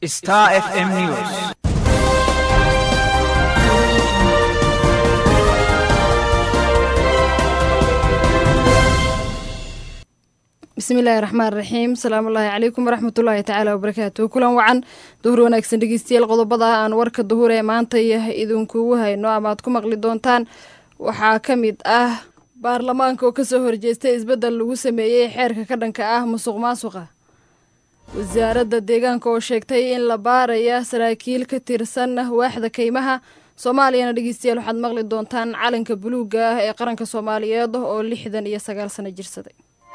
Star FM News. bismillaahi raxmaan raxiim salaamullaahi calaykum waraxmatullaahi tacaala wabarakaatu kulan wacan duhur wanaagsan dhegeystayaal qodobada aan warka duhur ee maanta idinkugu hayno ama aad ku maqli doontaan waxaa ka mid ah baarlamaanka oo kasoo horjeestay isbeddel lagu sameeyey xeerka ka dhanka ah musuq maasuqa wasaaradda deegaanka oo sheegtay in la baaraya saraakiil ka tirsan waaxda kaymaha soomaaliyana dhegeystayaal waxaad maqli doontaan calanka buluugga ah ee qaranka soomaaliyeed oo lixdan iyo sagaal sano jirsaday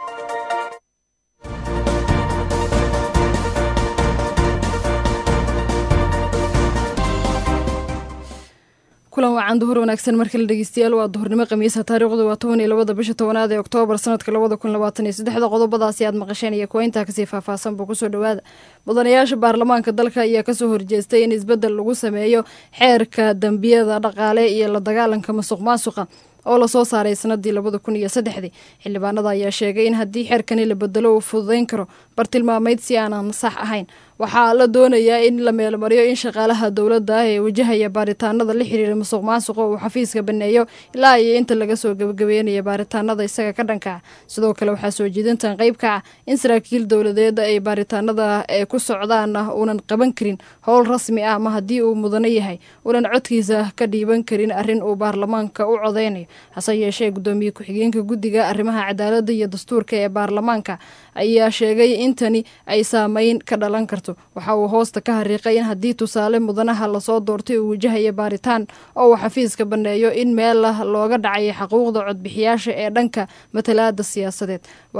kulan wacan duhur wanaagsan markale dhegeystayaal waa duhurnimo khamiisa taariikhdu waa toban iyo labada bisha tobanaad ee oktoobar sanadka labada kun labaatan iyo saddexda qodobadaasi aad maqasheen iyo kuwa intaa kasii faahfaahsanba kusoo dhowaada mudanayaasha baarlamaanka dalka ayaa kasoo horjeestay in isbeddel lagu sameeyo xeerka dembiyada dhaqaale iyo la dagaalanka masuq maasuqa oo lasoo saaray sanadii labada kun iyo saddexdii xildhibaanada ayaa sheegay in haddii xeerkani la bedelo uu fududeyn karo bartilmaameyd si aanan sax ahayn waxaa la doonayaa in la meelmariyo in shaqaalaha dowladda ah ee wajahaya baaritaanada la xiriira musuq maasuqa uu xafiiska baneeyo ilaa iyo inta laga soo gebagabeynaya baaritaanada isaga ka dhanka ah sidoo kale waxaa soo jeedintan qayb ka ah in saraakiil dowladeed ay baaritaanada ee ku socdaan uunan qaban karin howl rasmi ah ama haddii uu mudano yahay uunan codkiisa ka dhiiban karin arrin uu baarlamaanka u codeynayo hase yeeshee guddoomiye ku-xigeenka guddiga arrimaha cadaaladda iyo dastuurka ee baarlamaanka ayaa sheegay in tani ay saameyn ka dhalan karto waxa uu hoosta ka hariiqay in haddii tusaale mudanaha lasoo doortay uu wajahaya baaritaan oo uu xafiiska banneeyo in meel looga dhacaya xaquuqda codbixiyaasha ee dhanka matalaada siyaasadeed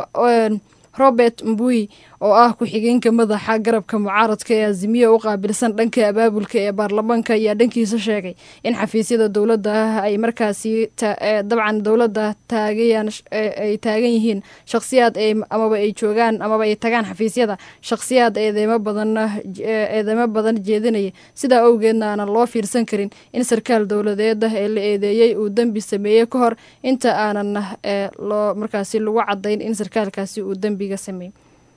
robert mbui oo ah ku-xigeenka madaxa garabka mucaaradka ee azimiya u qaabilsan dhanka abaabulka ee baarlamaanka ayaa dhankiisa sheegay in xafiisyada dowladda ah ay markaasi dabcan dowladda taagayaan ay taagan yihiin shakhsiyaad amaba ay joogaan amaba ay tagaan xafiisyada shakhsiyaad eedeymo badan eedeymo badan jeedinaya sidaa awgeedna aanan loo fiirsan karin in sarkaal dowladeed ee la eedeeyey uu dembi sameeyey ka hor inta aanan loo markaasi lagu cadayn in sarkaalkaasi uu dembiga sameeyey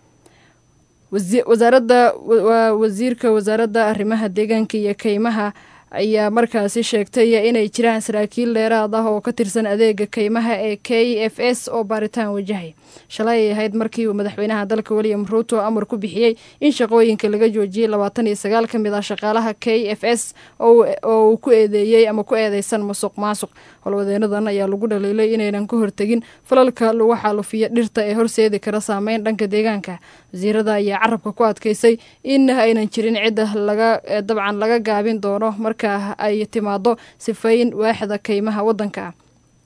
wasaaradda waa wasiirka wasaaradda arrimaha deegaanka iyo kaymaha ayaa markaasi sheegtay inay jiraan saraakiil dheeraad ah oo ka tirsan adeega kaymaha ee k f s oo baaritaan wajahaya shalay ay ahayd markii uu madaxweynaha dalka william ruuto amar ku bixiyey in shaqooyinka laga joojiyey labaatan iyo sagaal ka mid ah shaqaalaha k f s oo uu ku eedeeyey ama ku eedeysan musuq maasuq howlwadeenadan ayaa lagu dhaliilay inaynan ka hortegin falalka lagu xaalufiyo dhirta ee horseedi kara saameyn dhanka deegaanka wasiirada ayaa carabka ku adkeysay in aynan jirin cidda laga dabcan laga gaabin doono marka ay timaado sifayn waaxda kaymaha waddanka ah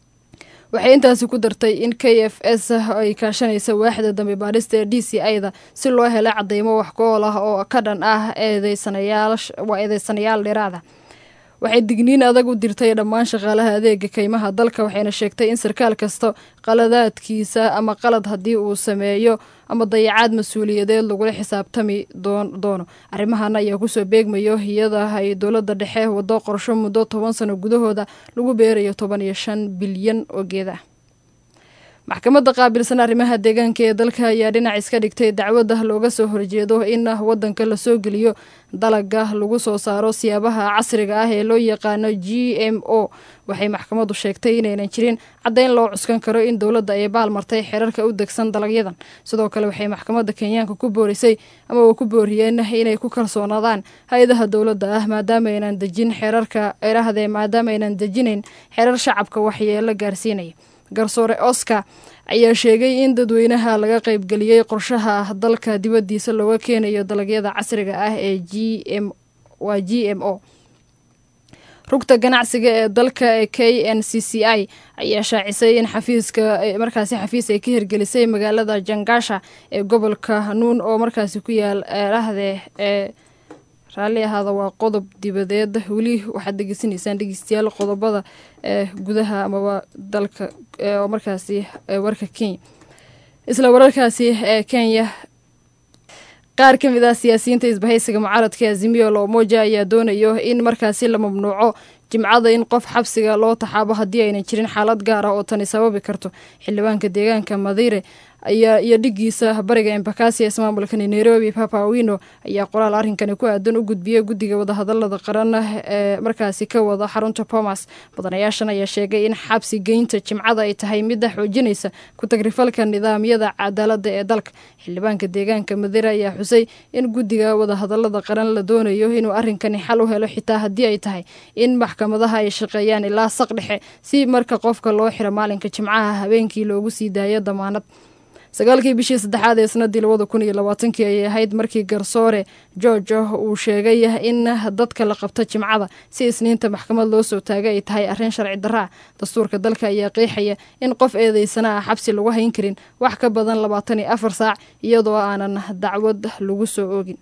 waxay intaasi ku dartay in k f s ay kaashanaysa waaxda dambi baadhista ee d c a-da si loo helo cadeymo wax ku-ool ah oo ka dhan ah eedeysanayaawaa eedeysanayaal dheeraada waxay digniin adag u dirtay dhammaan shaqaalaha adeega kaymaha dalka waxayna sheegtay in sarkaal kasta qaladaadkiisa ama qalad haddii uu sameeyo ama dayacaad mas-uuliyadeed lagula xisaabtami doono arrimahan ayaa kusoo beegmayo iyada ay dowladda dhexe wado qorsho muddo toban sano gudahooda lagu beerayo toban iyo shan bilyan oo geeda maxkamadda qaabilsan arrimaha deegaanka ee dalka ayaa dhinac iska dhigtay dacwadda looga soo horjeedo in waddanka lasoo geliyo dalaga lagu soo saaro siyaabaha casriga ah ee loo yaqaano g m o waxay maxkamaddu sheegtay inaynan jirin caddayn loo cuskan karo in dowladda ay baalmartay xeerarka u degsan dalagyadan sidoo kale waxay maxkamadda kenyaanka ku boorisay ama uu ku booriyeen inay ku kalsoonaadaan hay-adaha dowladda ah maadaama aynan dejin xeerarka erahdee maadaama aynan dejinayn xeerar shacabka waxyeelo gaarsiinaya garsoore oscar ayaa sheegay in dadweynaha laga qaybgeliyey qorshaha dalka dibaddiisa looga keenayo dalagyada casriga ah ee g m waa g m o rugta ganacsiga ee dalka ee k n c c i ayaa shaacisay in xafiiska markaasi xafiis ay ka hirgelisay magaalada jangaasha ee gobolka hanuun oo markaasi ku yaal eerahde ee raalli ahaada waa qodob dibadeed weli waxaad degeysanaysaan dhegeystayaal qodobada ee gudaha amaba dalka oo markaasi warka kenya isla wararkaasi ee kenya qaar ka mid ah siyaasiyiinta isbahaysiga mucaaradka azimiyo loomoja ayaa doonayo in markaasi la mamnuuco jimcada in qof xabsiga loo taxaabo haddii aynan jirin xaalad gaar ah oo tani sababi karto xildhibaanka deegaanka madiire ayaa iyo dhigiisa bariga embakasi ee ismaamulka nairobi papawino ayaa qoraal arrinkani ku aadan u gudbiyey guddiga wadahadalada qaran ee markaasi ka wada xarunta bomas mudanayaashan ayaa sheegay in xabsi geynta jimcada ay tahay midda xoojinaysa ku-tagrifalka nidaamyada cadaalada ee dalka xildhibaanka deegaanka madera ayaa xusay in guddiga wadahadalada qaran la doonayo inuu arrinkani xal u helo xitaa haddii ay tahay in maxkamadaha ay shaqeeyaan ilaa saq dhexe si marka qofka loo xiro maalinka jimcaha habeenkii loogu sii daayo damaanad sagaalkii bishii saddexaad ee sanadii labada kun iyo labaatankii ayay ahayd markii garsoore george uu sheegay in dadka la qabto jimcada si isniinta maxkamad loo soo taagay ay tahay arrin sharci darra ah dastuurka dalka ayaa qeexaya in qof eedeysana ah xabsi lagu hayn karin wax ka badan labaatan iyo afar saac iyadoo aanan dacwad lagu soo oogin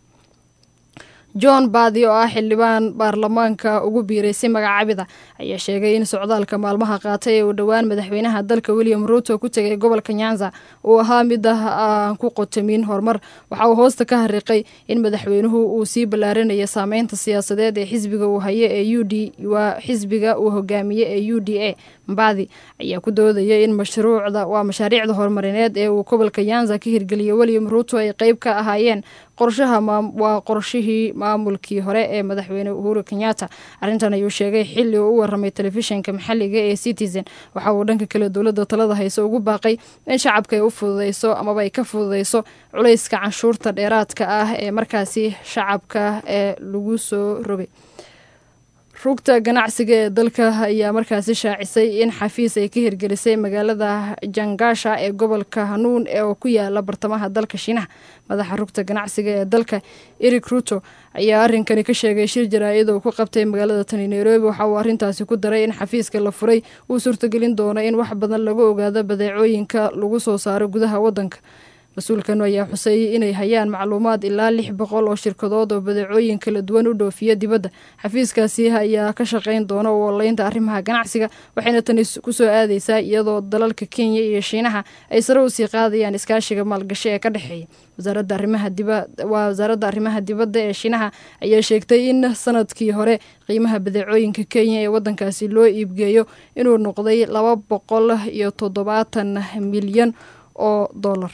john baadi oo ah xildhibaan baarlamaanka ugu biiray si magacaabida ayaa sheegay in socdaalka maalmaha qaatay ee uu dhowaan madaxweynaha dalka william ruuto ku tegay gobolka nyanza uu ahaa mid aan ku qotamin horumar waxa uu hoosta ka hariiqay in madaxweynuhu uu sii ballaarinaya saameynta siyaasadeed ee xisbiga uu haye ee u d waa xisbiga uu hogaamiye ee u d a mbadi ayaa ku doodaya in mashruucda waa mashaariicda horumarineed ee uu gobolka nyanza ka hirgeliyay william ruuto ay qeyb ka ahaayeen qorshaha waa qorshihii maamulkii hore ee madaxweyne uhuru kenyatta arrintan ayuu sheegay xilli uu u waramay telefishinka maxalliga ee citizen waxa uu dhanka kale dowladda talada hayse ugu baaqay in shacabka ay u fududeyso amaba ay ka fududeyso culayska canshuurta dheeraadka ah ee markaasi shacabka ee lagu soo rogay rugta ganacsiga ee dalka ayaa markaasi shaacisay in xafiis ay ka hirgelisay magaalada jangaasha ee gobolka hanuun oo ku yaala bartamaha dalka shiinaha madaxa rugta ganacsiga ee dalka eric ruto ayaa arrinkani ka sheegay shir jaraa'id oo ku qabtay magaalada tani nairobi waxa uu arrintaasi ku daray in xafiiska la furay uu suurtagelin doono in wax badan lagu ogaado badeecooyinka lagu soo saaro gudaha waddanka mas-uulkan ayaa xusay inay hayaan macluumaad ilaa lix boqol oo shirkadood oo badeecooyin kala duwan u dhoofiya dibadda xafiiskaasi ayaa ka shaqayn doona u oleynta arrimaha ganacsiga waxayna tani kusoo aadeysaa iyadoo dalalka kenya iyo shiinaha ay sare usii qaadayaan iskaashiga maalgasho ee ka dhexeeya wasaaradda arrimaha diba waa wasaaradda arrimaha dibadda ee shiinaha ayaa sheegtay in sanadkii hore qiimaha badeecooyinka kenya ee waddankaasi loo iibgeeyo inuu noqday laba boqol iyo toddobaatan milyan oo dollar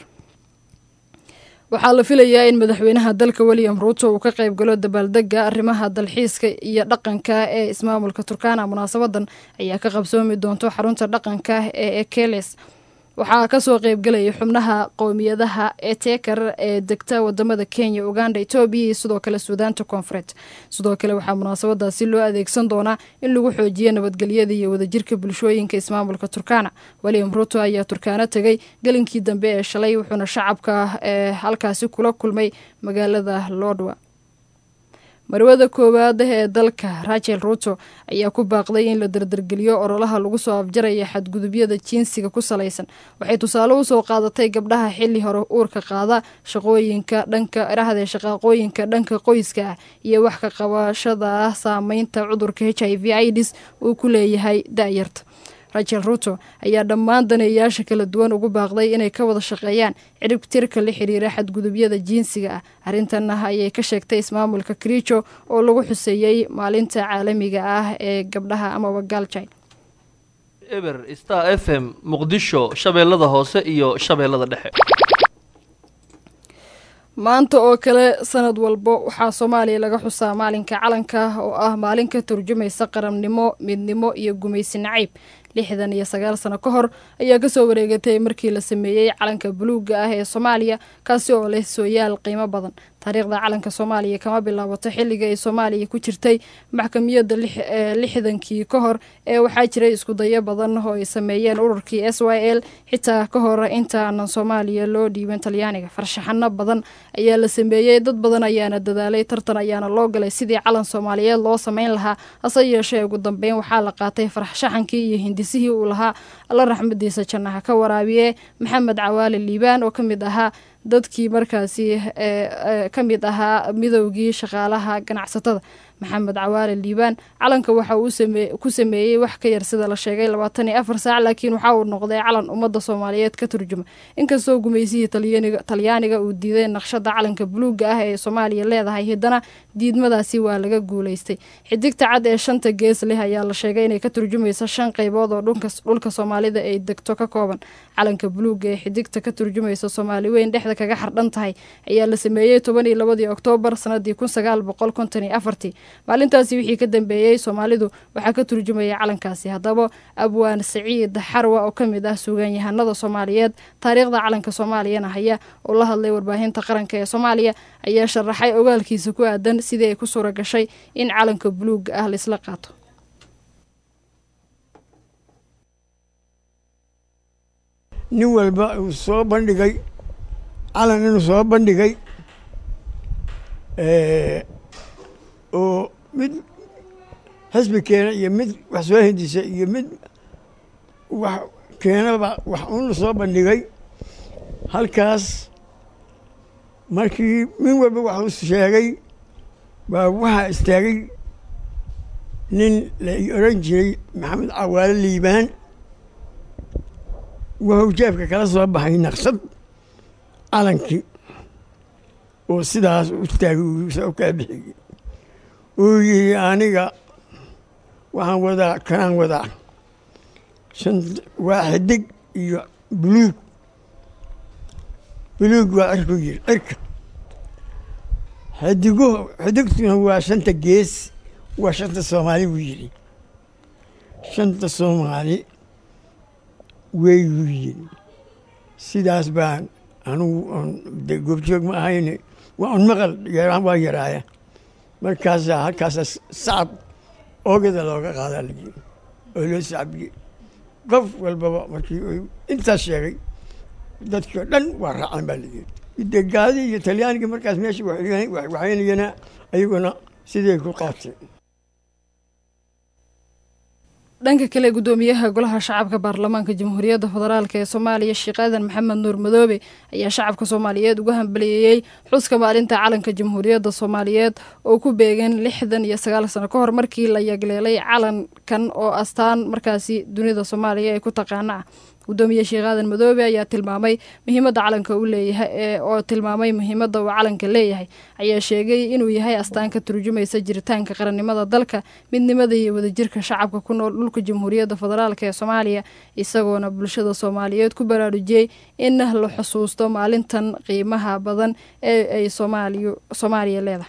waxaa la filayaa in madaxweynaha dalka william ruuto uu ka qayb galo dabaaldega arrimaha dalxiiska iyo dhaqanka ee ismaamulka turkana munaasabadan ayaa ka qabsoomi doonto xarunta dhaqanka ee ekeles waxaa kasoo qeybgelaya xubnaha qowmiyadaha etekar ee degta wadamada kenya uganda etoobiya iyo sidoo kale suudaanta koonfureed sidoo kale waxaa munaasabadaasi loo adeegsan doonaa in lagu xoojiyo nabadgelyada iyo wadajirka bulshooyinka ismaamulka turkana william ruto ayaa turkaano tegay gelinkii dambe ee shalay wuxuuna shacabka ee halkaasi kula kulmay magaalada lodwa marwada koowaad ee dalka rachel ruto ayaa ku baaqday in la dardargeliyo ololaha lagu soo afjaraya xadgudubyada jinsiga ku salaysan waxay tusaale usoo qaadatay gabdhaha xili hore uurka qaada shaqooyinka dhanka irahde shaqaaqooyinka dhanka qoyska ah iyo wax ka qabashada saameynta cudurka h i v ids uu ku leeyahay da-yarta rachel ruto ayaa dhammaan daneeyayaasha kala duwan ugu baaqday inay ka wada shaqeeyaan ciribtirka la xiriira xadgudubyada jinsiga ah arrintan ayay ka sheegtay ismaamulka kriijo oo lagu xuseeyey maalinta caalamiga ah ee gabdhaha amaba galjai eber star f m muqdisho shabeellada hoose iyo shabeellada dhexe maanta oo kale sanad walbo waxaa soomaaliya laga xusaa maalinka calanka oo ah maalin ka turjumaysa qarannimo midnimo iyo gumaysi naciib lixdan iyo sagaal sano ka hor ayaa kasoo wareegatay markii la sameeyey calanka buluuga ah ee soomaaliya kaasi oo leh sooyaal qiimo badan taariikhda calanka soomaaliya kama bilaabato xilliga ay soomaaliya ku jirtay maxkamiyadda lixdankii ka hor ee waxaa jiray iskudayo badan oo ay sameeyeen ururkii s y l xitaa ka hor intaanan soomaaliya loo dhiiban talyaaniga farshaxano badan ayaa la sameeyey dad badan ayaana dadaalay tartan ayaana loo galay sidii calan soomaaliyeed loo sameyn lahaa hase yeeshee ugu dambeyn waxaa la qaatay farshaxankii iyo hindisihii uu lahaa alla raxmadiisa jannaha ka waraabiye maxamed cawaale liibaan oo ka mid ahaa dadkii markaasi ka mid ahaa midowgii shaqaalaha ganacsatada maxamed cawaale liibaan calanka waxa uu ku sameeyey wax ka yar sida la sheegay labaatan iyo afar saac laakiin waxa uu noqday calan ummadda soomaaliyeed ka turjuma inkastoo gumaysihii talyaaniga uu diiday naqshada calanka buluuga ah ee soomaaliya leedahay haddana diidmadaasi waa laga guulaystay xidigta cad ee shanta gees leh ayaa la sheegay inay ka turjumaysa shan qaybood oo dhulka soomaalida ay degto ka kooban calanka buluuga ee xidigta ka turjumaysa soomaali weyn dhexda kaga xardhan tahay ayaa la sameeyey toban iyo labadii oktoobar sanadii kun sagaal boqol konton iyo afartii maalintaasi wixii ka dambeeyey soomaalidu waxaa ka turjumaya calankaasi haddaba abwaan saciid xarwa oo ka mid ah suugaanyahanada soomaaliyeed taariikhda calanka soomaaliyana haya oo la hadlay warbaahinta qaranka ee soomaaliya ayaa sharaxay ogaalkiisa ku aadan sidii ay ku suura gashay in calanka buluuga ah laisla qaato nin walba uu soo bandhigay calan inuu soo bandhigay oo mid xisbi keena iyo mid wax soo hindisa iyo mid wax keenaba wax un la soo bandhigay halkaas markii min walba waxuu sheegay baa waxaa istaagay nin la odhan jiray maxamed cawaale liibaan wuxuu jeefka kala soo baxay naqshad calankii oo sidaas u taagay soo kaa bixiyey uu yihi aniga waxaan wadaa kanaan wadaa shan waa xidig iyo buluug buluug waa cirku yiri cirka xidiguhu xidigtuna waa shanta gees waa shanta soomaali buu yidhi shanta soomaali weyguu yidhi sidaas baan anugu on de goobjoog ma ahayne waa un maqal yaraan waa yaraaya markaasaa halkaasaa sacab oogada looga qaadaa layi oo loo sacbiyey qof walbaba markii intaas sheegay dadkii oo dhan waa raaceen baa layidhi de gaadii iyo talyaanigii markaas meesha waxaynayana ayaguna siday ku qaateen dhanka kale gudoomiyaha golaha shacabka baarlamaanka jamhuuriyadda federaalk ee soomaaliya sheekh aadan maxamed nuur madoobe ayaa shacabka soomaaliyeed uga hambaliyeeyey xuska maalinta calanka jamhuuriyadda soomaaliyeed oo ku beegan lixdan iyo sagaal sano ka hor markii la yagleelay calankan oo astaan markaasi dunida soomaaliya ay ku taqaana ah gudoomiye sheekh aadan madoobe ayaa tilmaamay muhiimadda calanka u leeyahay oo tilmaamay muhiimadda uu calanka leeyahay ayaa sheegay inuu yahay astaan ka turjumaysa jiritaanka qarannimada dalka midnimada iyo wadajirka shacabka ku nool dhulka jamhuuriyadda federaalk ee soomaaliya isagoona bulshada soomaaliyeed ku baraarujiyey in la xusuusto maalintan qiimaha badan ee ay soomaaliya leedahay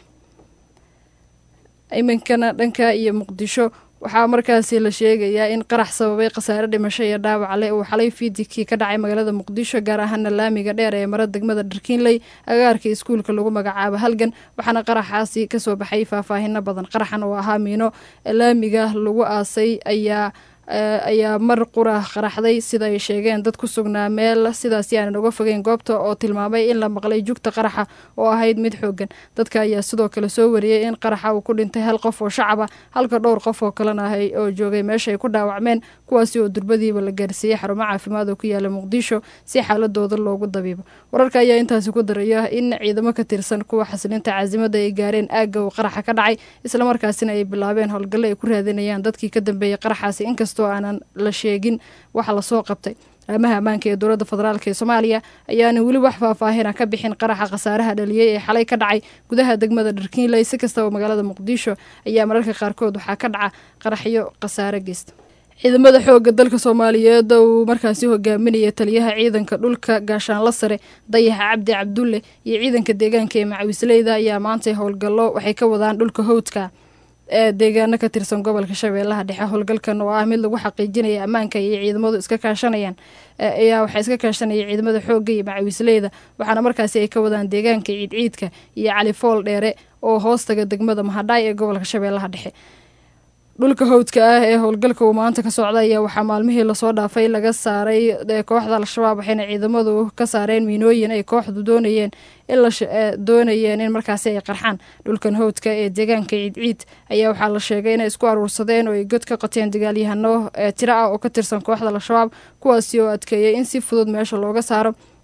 iminkana dhanka iyo muqdisho waxaa markaasi la sheegayaa in qarax sababay khasaare dhimasho iyo dhaawac leh uu xalay fiidikii ka dhacay magaalada muqdisho gaar ahaana laamiga dheer ee mara degmada dharkiinley agaarka iskuulka lagu magacaabo halgan waxaana qaraxaasi kasoo baxay faahfaahino badan qaraxan oo ahaa miino laamiga lagu aasay ayaa ayaa mar qura qaraxday sida ay sheegeen dad ku sugnaa meel sidaasi aanan uga fogeyn goobta oo tilmaamay in la maqlay jugta qaraxa oo ahayd mid xoogan dadka ayaa sidoo kale soo wariyey in qaraxa uu ku dhintay hal qof oo shacab ah halka dhowr qof oo kalena ahay oo joogay meesha ay ku dhaawacmeen kuwaasi oo durbadiiba la gaarsiiyey xarumo caafimaad oo ku yaala muqdisho si xaaladooda loogu dabiibo wararka ayaa intaasi ku daraya in ciidamo ka tirsan kuwa xasilinta caasimada ay gaareen aagga uu qaraxa ka dhacay islamarkaasina ay bilaabeen howlgalle ay ku raadinayaan dadkii ka dambeeyey qaraxaasi inkastoo aanan la sheegin waxa lasoo qabtay amaha ammaanka ee dowladda federaalk ee soomaaliya ayaana weli wax faahfaahina ka bixin qaraxa khasaaraha dhaliyey ee xalay ka dhacay gudaha degmada dharkiinley si kastaba magaalada muqdisho ayaa mararka qaarkood waxaa ka dhaca qaraxyo khasaare geysta ciidamada xooga dalka soomaaliyeed uu markaasi hogaaminaya taliyaha ciidanka dhulka gaashaanla sare dayaxa cabdi cabdulle iyo ciidanka deegaanka ee macawisleyda ayaa maantay howlgallo waxay ka wadaan dhulka howdka ee deegaano ka tirsan gobolka shabeellaha dhexe howlgalkan oo ah mid lagu xaqiijinaya ammaanka iyo ciidamadu iska kaashanayaan ayaa waxaa iska kaashanaya ciidamada xoogga iyo macawisleyda waxaana markaasi ay ka wadaan deegaanka ciidciidka iyo califool dheere oo hoostaga degmada mahadhaay ee gobolka shabeellaha dhexe dhulka howdka ah ee howlgalka uu maanta ka socda ayaa waxaa maalmihii lasoo dhaafay laga saaray kooxda al-shabaab waxayna ciidamadu ka saareen miinooyin ay kooxdu doonayeen in la doonayeen in markaasi ay qarxaan dhulkan howdka ee deegaanka ciidciid ayaa waxaa la sheegay inay isku aruursadeen oo ay god ka qateen dagaalyahano tiro ah oo ka tirsan kooxda al-shabaab kuwaasi oo adkeeyay in si fudud meesha looga saaro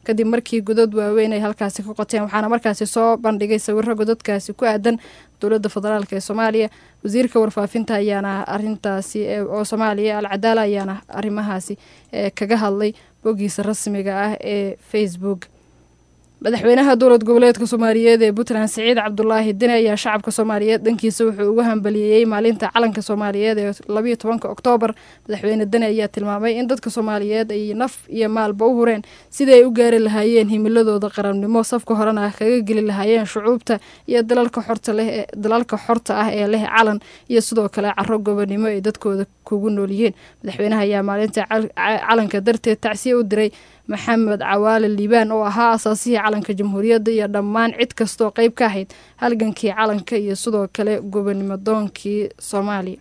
kadib markii godad waaweyn ay halkaasi ka qoteen waxaana markaasi soo bandhigay sawiro godadkaasi ku aadan dowladda federaalk ee soomaaliya wasiirka warfaafinta ayaana arintaasi oo soomaaliya alcadaala ayaana arrimahaasi kaga hadlay boggiisa rasmiga ah ee facebook madaxweynaha dowlad goboleedka soomaaliyeed ee puntland siciid cabdulaahi dine ayaa shacabka soomaaliyeed dhankiisa wuxuu ugu hambaliyeeyey maalinta calanka soomaaliyeed ee labayo tobanka oktoobar madaxweyne dine ayaa tilmaamay in dadka soomaaliyeed ay naf iyo maalba u hureen sidii ay u gaari lahaayeen himiladooda qarannimo safka horena kaga geli lahaayeen shucuubta iyo dalalka xorta leh dalalka xorta ah ee leh calan iyo sidoo kale caro gobonimo ay dadkooda kugu noolyihiin madaxweynaha ayaa maalinta calanka darteed tacsiye u diray maxamed cawaale liibaan oo ahaa asaasihii calanka jamhuuriyadda iyo dhammaan cid kastoo qeyb ka ahayd halgankii calanka iyo sidoo kale gobonimo doonkii soomaaliya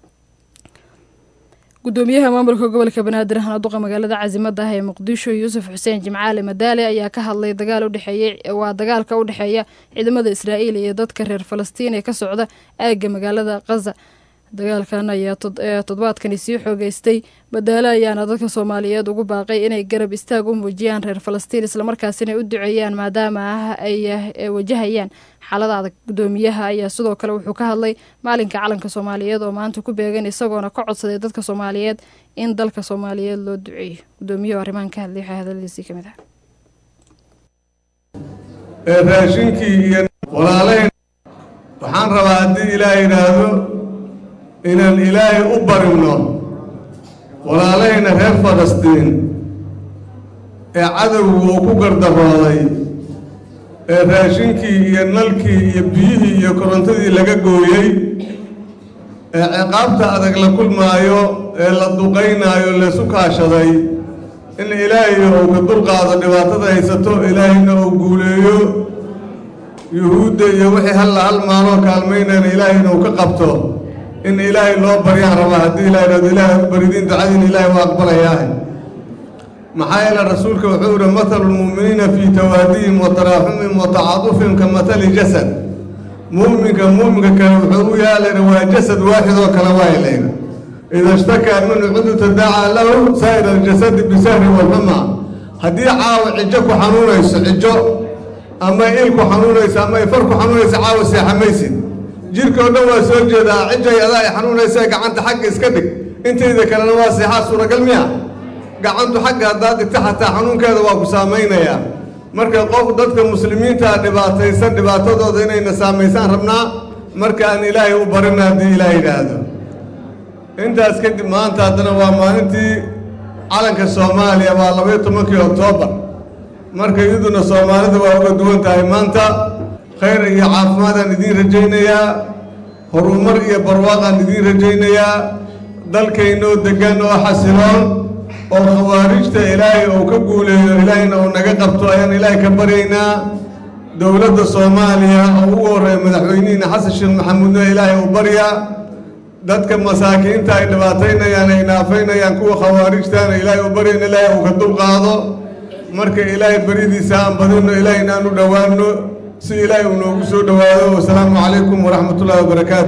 gudoomiyaha maamulka gobolka banaadir hanaduqa magaalada casimadda ah ee muqdisho yuusuf xuseen jimcaale madaale ayaa ka hadlay dagaal udhexeeyey waa dagaalka u dhexeeya ciidamada israa'iil iyo dadka reer falastiin ee ka socda aagga magaalada khaza dagaalkan ayaa toddobaadkani sii xoogeystay madaale ayaana dadka soomaaliyeed ugu baaqay inay garab istaag u muujiyaan reer falastiin islamarkaasina u duceeyaan maadaama ah ay wajahayaan xaalada adag gudoomiyaha ayaa sidoo kale wuxuu ka hadlay maalinka calanka soomaaliyeed oo maanta ku beegan isagoona ka codsaday dadka soomaaliyeed in dalka soomaaliyeed loo duceeyo gudoomiyuhu arrimahan ka hadlay waxaa hadaladiisii kamid ah raashinkii iyo walaalayn waxaan rabaa haddii ilaah yidhaahdo inaan ilaahay u barinno walaalahayna reer falastiin ee cadowgu uu ku gardarooday ee raashinkii iyo nalkii iyo biyihii iyo korontadii laga gooyey ee ciqaabta adag la kulmaayo ee la duqaynaayo laysu kaashaday in ilaahay uu ka dulqaado dhibaatada haysato ilaahayna uu guuleeyo yuhuudda iyo wixii halla hal maaloo kaalmaynayna ilaahayna uu ka qabto in ilaahay loo baryaan rabaa haddii ilahay dhado ilaahay u baridiin ducadiin ilaahay waa aqbalayaahe maxaa yeele rasuulka wuxuu yihi mathalu lmu'miniina fii tawaadihim wa taraaxumihim wa tacaadufihim ka mathali jasad mu'minka mu'minka kale wuxuu u yaalayna waa jasad waaxid oo kale waayalayna ida ishtakaa minhu cudu tadaacaa lahu saa'ir aljasadi bisahri walxuma haddii caawa cijo ku xanuunayso cijo ama il ku xanuunayso ama ifar ku xanuunayso caawa seexamaysid jirka oo dhan waa soo jeedaa cijay adaa ay xanuunaysa gacanta xagga iska dhig intayda kalena waa seexaa suuragal miya gacantu xagga haddaad dhigta xataa xanuunkeeda waa ku saamaynayaa marka qof dadka muslimiintaa dhibaataysan dhibaatadooda inayna saamaysaan rabnaa marka aan ilaahay u barina haddii ilaah yidhaahdo intaas kadib maanta haddana waa maalintii calanka soomaaliya waa labaiyo tobankii oktoobar marka iyaduna soomaalida waa uga duwan tahay maanta khayr iyo caafimaadaan idiin rajaynayaa horumar iyo barwaaqaan idiin rajaynayaa dalkaynoo deggan oo xasiloon oo khawaarijta ilaahay uu ka guuleeyo ilaahayna uu naga qabto ayaan ilaahay ka baryaynaa dowladda soomaaliya oo ugu horreeya madaxweynihiina xasan sheekh maxamuudna ilaahay uu baryaa dadka masaakiinta ay dhibaataynayaan ay naafaynayaan kuwa khawaarijtaana ilaahay uu baryayna ilaahay uu ka dulqaado marka ilaahay baryadiisa aan badinno ilaahay inaan u dhowaanno si ilaahay uu noogu soo dhowaado wasalaamu calaykum waraxmatullahi wabarakaatu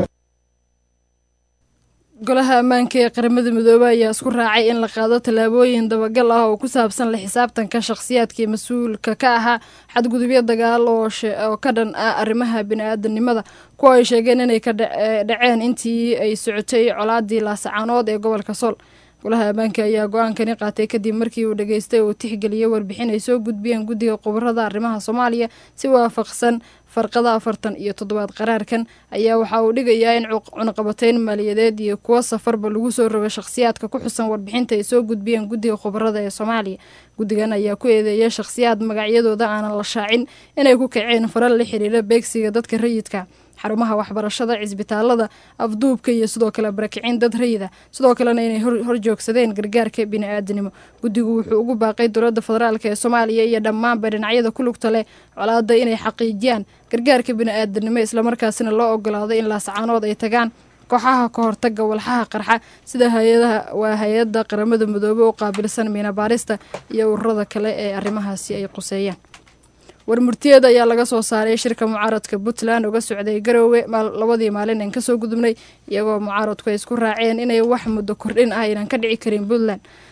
golaha ammaanka ee qaramada midoobey ayaa isku raacay in la qaado tallaabooyin dabagal ah oo ku saabsan la xisaabtanka shakhsiyaadkii mas-uulka ka ahaa xadgudubyo dagaal oo ka dhan ah arrimaha bini-aadanimada kuwa ay sheegeen inay ka dhaceen intii ay socotay colaadii laasacaanood ee gobolka sool golaha ammaanka ayaa go-aankani qaatay kadib markii uu dhageystay oo tixgeliyay warbixin ay soo gudbiyeen guddiga khubarada arrimaha soomaaliya si waafaqsan farqada afartan iyo toddobaad qaraarkan ayaa waxa uu dhigayaa in cunaqabateyn maaliyadeed iyo kuwo safarba lagu soo rogo shakhsiyaadka ku xusan warbixinta ay soo gudbiyeen guddiga khubarada ee soomaaliya guddigan ayaa ku eedeeyay shakhsiyaad magacyadooda aanan la shaacin inay ku kaceen faral la xiriira beegsiga dadka rayidka xarumaha waxbarashada cisbitaalada afduubka iyo sidoo kale barakicin dad rayida sidoo kalena inay horjoogsadeen gargaarka bini-aadanimo guddigu wuxuu ugu baaqay dowladda federaalk ee soomaaliya iyo dhammaanba dhinacyada ku lugta leh colaada inay xaqiijiyaan gargaarka bini-aadanimo islamarkaasina loo ogolaado in laasacaanood ay tagaan kooxaha ka hortaga walxaha qarxa sida hay-adaha waa hay-adda qaramada midoobe u qaabilsan miina baarista iyo ururada kale ee arrimahaasi ay quseeyaan warmurtiyeed ayaa laga soo saaray shirka mucaaradka puntland uga socday garoowe labadii maalin aan kasoo gudubnay iyagoo mucaaradku ay isku raaceen inay wax muddo kordhin ah aynan ka dhici karin puntland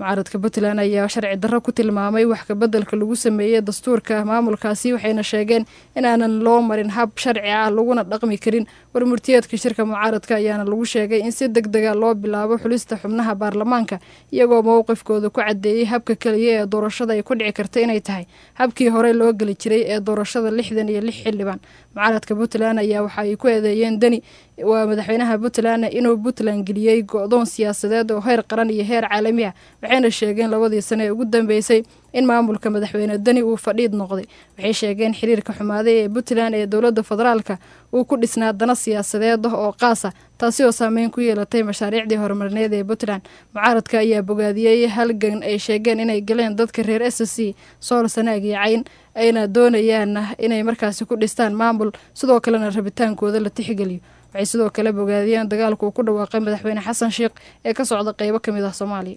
mucaaradka puntland ayaa sharci darro ku tilmaamay wax kabeddelka lagu sameeyey dastuurka maamulkaasi waxayna sheegeen in aanan loo marin hab sharci ah laguna dhaqmi karin warmurtiyeedka shirka mucaaradka ayaana lagu sheegay in si deg dega loo bilaabo xulista xubnaha baarlamaanka iyagoo mowqifkooda ku cadeeyey habka keliya ee doorashada ay ku dhici karta inay tahay habkii hore loo geli jiray ee doorashada lixdan iyo lix xildhibaan mucaaradka puntland ayaa waxa ay ku eedeeyeen deni waa madaxweynaha puntland inuu puntland geliyey go-doon siyaasadeed oo heer qaran iyo heer caalami ah waxayna sheegeen labadii sane ee ugu dambeysay in maamulka madaxweyne deni uu fadhiid noqday waxay sheegeen xiriirka xumaaday ee puntland ee dowladda federaalka uu ku dhisnaa dana siyaasadeed ah oo qaasa taasi oo saameyn ku yeelatay mashaariicdii horumarineed ee puntland mucaaradka ayaa bogaadiyey halgan ay sheegeen inay galeen dadka reer s c sool sanaag iyo cayn ayna doonayaan inay markaasi ku dhistaan maamul sidoo kalena rabitaankooda la tixgeliyo waxay sidoo kale bogaadiyeen dagaalku uu ku dhawaaqay madaxweyne xasan sheikh ee ka socda qeybo ka mid ah soomaaliya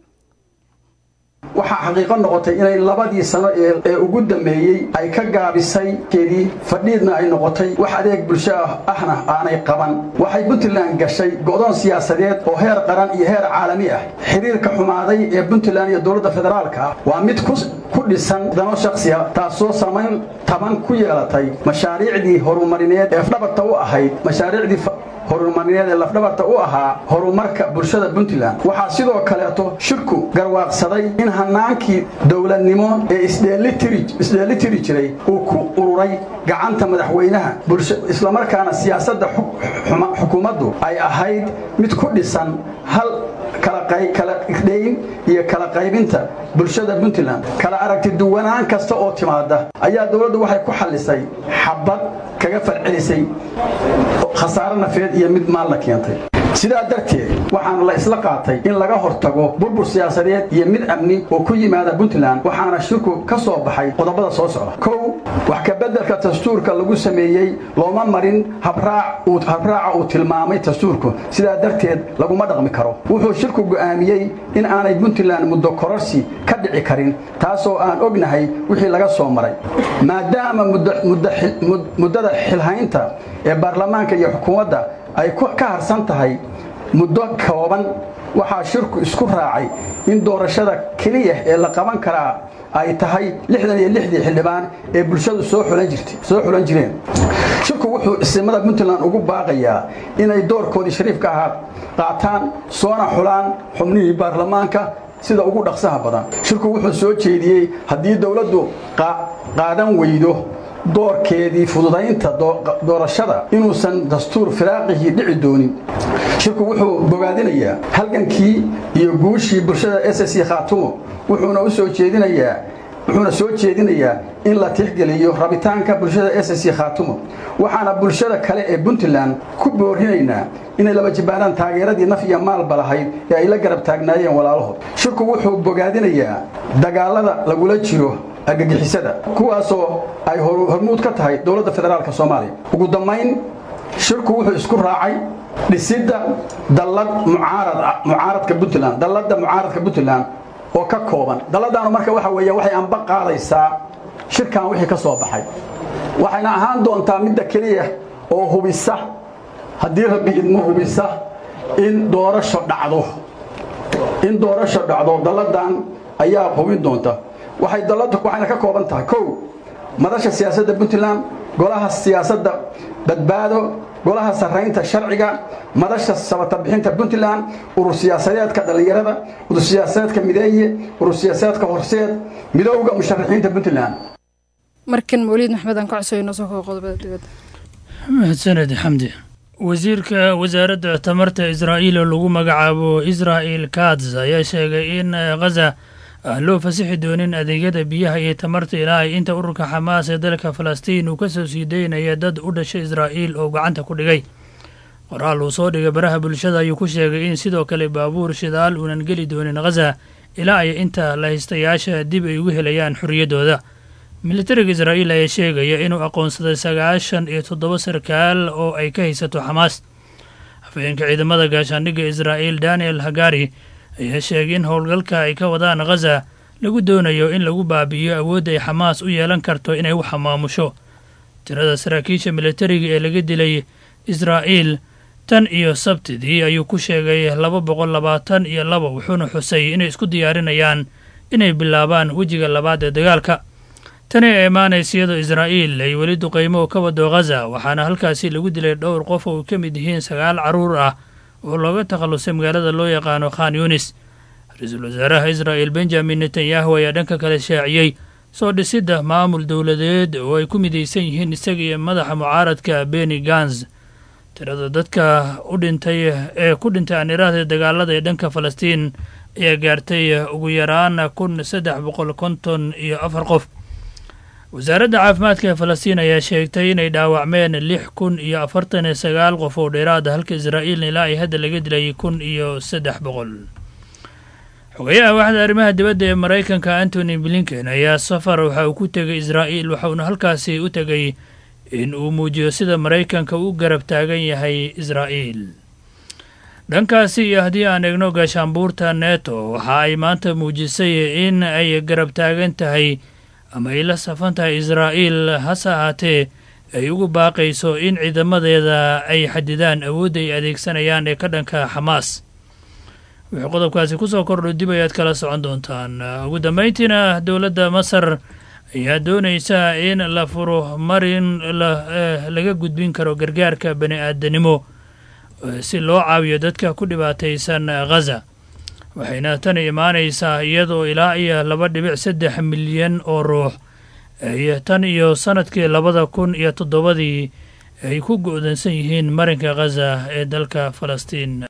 waxaa xaqiiqo noqotay inay labadii sano ee ugu dambeeyey ay ka gaabisay keedii fadhiidna ay noqotay wax adeeg bulsho ahna aanay qaban waxay puntland gashay go'doon siyaasadeed oo heer qaran iyo heer caalami ah xiriirka xumaaday ee puntland iyo dowladda federaalka ah waa mid ku dhisan dano shakhsiya taasoo samayn taban ku yeelatay mashaariicdii horumarineed ee dhabarta u ahayd mashaariicdii horumarineed ee lafdhabarta u ahaa horumarka bulshada puntland waxaa sidoo kaleeto shirku garwaaqsaday in hanaankii dowladnimo ee isdheelitiri jiray uu ku ururay gacanta madaxweynaha islamarkaana siyaasadda xukuumaddu ay ahayd mid ku dhisan hal kala irdhayn iyo kala qaybinta bulshada puntland kala aragti duwanaan kasta oo timaada ayaa dowladdu waxay ku xallisay xabad kaga falcelisay khasaare nafeed iyo mid maalna keentay sidaa darteed waxaana la isla qaatay in laga hortago burbur siyaasadeed iyo mid amni oo ku yimaada puntland waxaana shirku ka soo baxay qodobada soo socda kow wax kabeddelka dastuurka lagu sameeyey looma marin habraaca uu tilmaamay dastuurku sidaa darteed laguma dhaqmi karo wuxuu shirku go'aamiyey in aanay puntland muddo kororsi ka dhici karin taasoo aan ognahay wixii laga soo maray maadaama muddada xilhaynta ee baarlamaanka iyo xukuumadda ay ka harsan tahay muddo kooban waxaa shirku isku raacay in doorashada keliya ee la qaban karaa ay tahay lixdan iyo lixdii xildhibaan ee bulshadu soo xulan jireen shirku wuxuu isimada puntland ugu baaqayaa inay doorkoodii shariifka ahaa qaataan soona xulaan xubnihii baarlamaanka sida ugu dhaqsaha badan shirku wuxuu soo jeediyey haddii dowladdu qaadan weydo doorkeedii fududaynta doorashada inuusan dastuur firaaqihii dhici doonin shirku wuxuu bogaadinayaa halgankii iyo guushii bulshada s c khaatumo wuxuuna u soo jeedinayaa wuxuuna soo jeedinayaa in la tixgeliyo rabitaanka bulshada s c khaatumo waxaana bulshada kale ee puntland ku boorinaynaa inay laba jibbaanaan taageeradii naf iyo maalba lahayd ee ay la garab taagnaayeen walaalahood shirku wuxuu bogaadinayaa dagaalada lagula jiro argagixisada kuwaasoo ay hormuud ka tahay dowladda federaalk soomaaliya ugu dambayn shirku wuxuu isku raacay dhisidda dallad mucaaradka puntland dalladda mucaaradka puntland oo ka kooban dalladaanu marka waxa weeye waxay anba qaadaysaa shirkan wixii ka soo baxay waxayna ahaan doontaa midda keliya oo hubisa haddii rabbi idmo hubisa in doorasho dhacdo in doorasho dhacdo dalladan ayaa hubin doonta waxay dalladdu waxayna ka kooban tahay kow madasha siyaasadda puntland golaha siyaasadda badbaado golaha sarraynta sharciga madasha sabatabixinta puntland urur siyaasadeedka dhallinyarada urur siyaasadeedka mideeye urur siyaasadeedka horseed midowga musharaxiinta puntland markan mawliid maxmed aan ka codsayo soo kogo qodobada dibadda mahadsaned xamdi wasiirka wasaaradda tamarta israa'iil oo lagu magacaabo israa'il kats ayaa sheegay in khaza aan loo fasixi doonin adeegyada biyaha iyo tamarta ilaa ay inta ururka xamaas ee dalka falastiin uu ka soo sii daynaya dad u dhashay israa'iil oo gacanta ku dhigay qoraal uu soo dhigay baraha bulshada ayuu ku sheegay in sidoo kale baabuur shidaal uunan geli doonin khaza ilaa ay inta lahaystayaasha dib ay ugu helayaan xorriyaddooda militariga israa'iil ayaa sheegaya inuu aqoonsaday sagaashan iyo toddoba sarkaal oo ay ka haysato xamaas hafeenka ciidamada gaashaandhigga israa'iil daniel hagari ayaa sheegay in howlgalka ay ka wadaan khaza lagu doonayo in lagu baabi'iyo awoodda ay xamaas u yeelan karto inay wax maamusho tirada saraakiisha militariga ee laga dilay israa'iil tan iyo sabtidii ayuu ku sheegay laba boqol labaatan iyo laba wuxuuna xusay inay isku diyaarinayaan inay bilaabaan wejiga labaad ee dagaalka tani ee imaanaysa iyadoo israa'iil ay weli duqaymo ka wado ghaza waxaana halkaasi lagu dilay dhowr qof oo ay ka mid yihiin sagaal carruur ah oo looga takhallusay magaalada loo yaqaano khan yunis ra-iisul wasaaraha israa'il benjamin netanyahu ayaa dhanka kale shaaciyey soo dhisidda maamul dowladeed oo ay ku midaysan yihiin isaga iyo madaxa mucaaradka beni gans tirada dadka u dhintay ee ku dhintay aaniraahda dagaalada ee dhanka falastiin ayaa gaartay ugu yaraan kun saddex boqol konton iyo afar qof wasaaradda caafimaadka ee falastiin ayaa sheegtay inay dhaawacmeen lix kun iyo afartan iyo sagaal qof oo dheeraada halka israa'iilna ilaa ay hadda laga dilay kun iyo saddex boqol xogayaha waaxda arrimaha dibadda ee maraykanka antony blinken ayaa safar waxa uu ku tegay israa'iil waxauna halkaasi u tegay in uu muujiyo sida maraykanka u garab taagan yahay israa'iil dhankaasi iyo haddii aan eegno gaashaanbuurta neto waxa ay maanta muujisay in ay garab taagan tahay ama ay la safan tahay israa'iil hase ahaatee ay ugu baaqayso in ciidamadeeda ay xadidaan awoodda ay adeegsanayaan ee ka dhanka xamaas wixii qodobkaasi ku soo kordho dib ayaad kala socon doontaan ugu dambayntiina dowladda masar ayaa doonaysa in la furo marin laga gudbin karo gargaarka bani aadanimo si loo caawiyo dadka ku dhibaataysan ghaza waxayna tani imaanaysaa iyadoo ilaa iyo laba dhibic saddex milyan oo ruux ay tan iyo sanadkii labada kun iyo toddobadii ay ku go'dansan yihiin marinka ghaza ee dalka falastiin